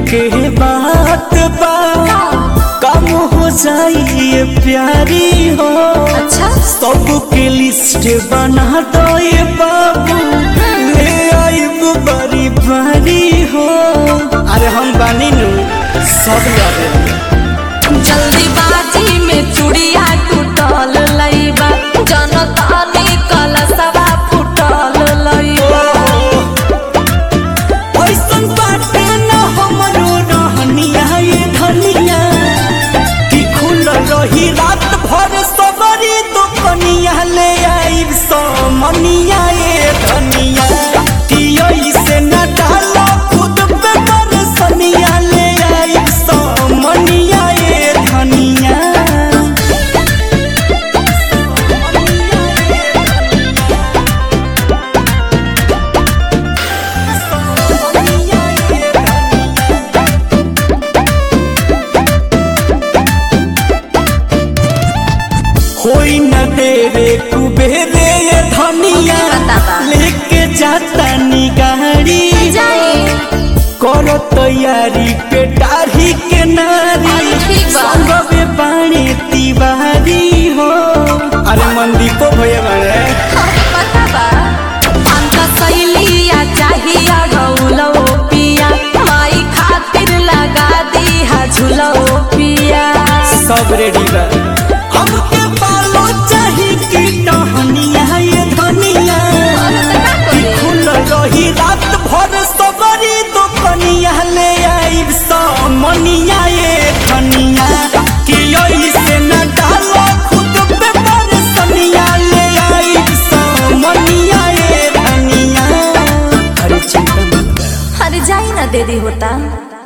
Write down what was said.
के बात बा कम हो जाइए प्यारी हो अच्छा सबके लिस्ट बना दो ये बाबू ले आइब बड़ी बारी हो अरे हम बानी नु सब लगे जल्दीबाजी में चूड़िया टूटल लईबा जनता ने कलसवा फूटल लईबा ऐसन बाटे न हमरो रहनिया ये धनिया कि खुल रही रात भर सबरी दुकनिया ले आइब समनिया ये धनिया कि ऐसे न डालो खुद पे बरसनिया ले आइब समनिया ये धनिया होई न देरे कुबेरे ये धनिया बताबा। लेके जाता नी गाड़ी जाई करो तैयारी पे डाढ़ी के नारी अरे ठीक बा। संगवे बाणे तिवारी हो अरे मंदी को भये बने पता बा अंत सैलिया चाहिए गौलो पिया माई खातिर लगा दी हा झूलो पिया सब रेडी बा हमके बालो चाही की टहनिया ये धनिया कि खुल रही रात भर सबरी दुकनिया ले आइब समनिया ये धनिया कि ऐसे न डालो खुद पे बरसनिया ले आइब समनिया ये धनिया अरे चिंता मत कर अरे जाई ना दीदी होता